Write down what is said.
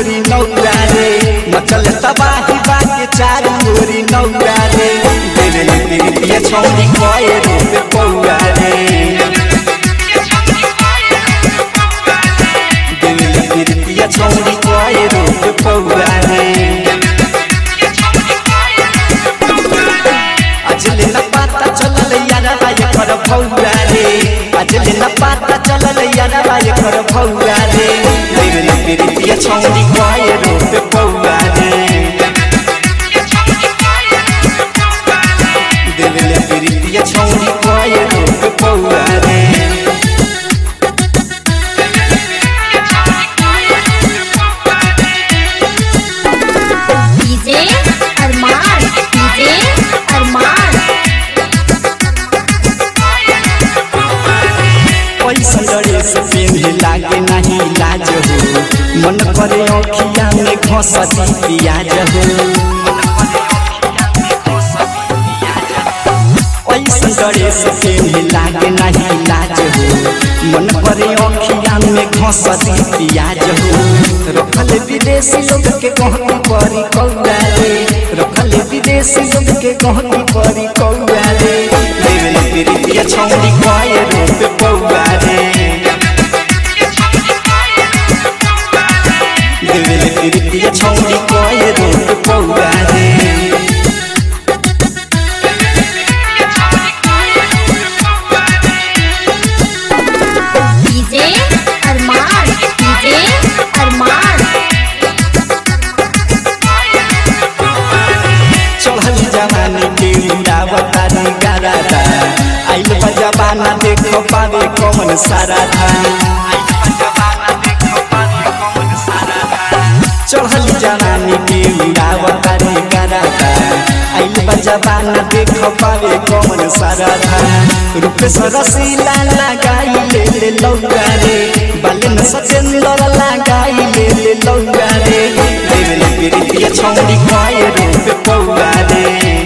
ओरी नौरा रे मचल तबाही बाके चारू ओरी नौरा रे देवे तेरी छौरी कए रूप पौरा रे देवे तेरी छौरी कए रूप पौरा रे अजले न पाता चलल यारा बाय कर भौरा रे अजले न पाता चलल यारा बाय कर भौरा रे देवे तेरी छौरी कए रूप पौरा रे देवे तेरी छौरी कए रूप पौरा रे डीजे अरमान डीजे अरमान पैसा डरे से पेंगे लागे नहीं लाज हो मन करे अखिया में घसती पियाज हो पैसा डरे से पेंगे लागे नहीं लाज हो मन करे अखिया में घसती पियाज हो रखल विदेशी लोग के कहती परी कौड़ा रे रखल विदेशी लोग के कहती परी कौड़ा रे लेवल तेरी पिया छौरी कए रूप पौड़ा रे देवेले तेरी पिया छौरी कए रूप पौड़ा रे डीजे अरमान डीजे अरमान चढ़ल जवानी के उड़ावता रे गारादा आइल बा जमाना देखो पावे कौन सारा था चढ़ल जवानी के उड़ावता रे गारादा आइल बा जमाना देखो पावे कौन सारा था रूप सरसीला लगाई ले ले लौरा रे बालन सचेंदर लगाई ले ले लौरा रे देवले तेरी पिया छौरी कए रूप पौरा रे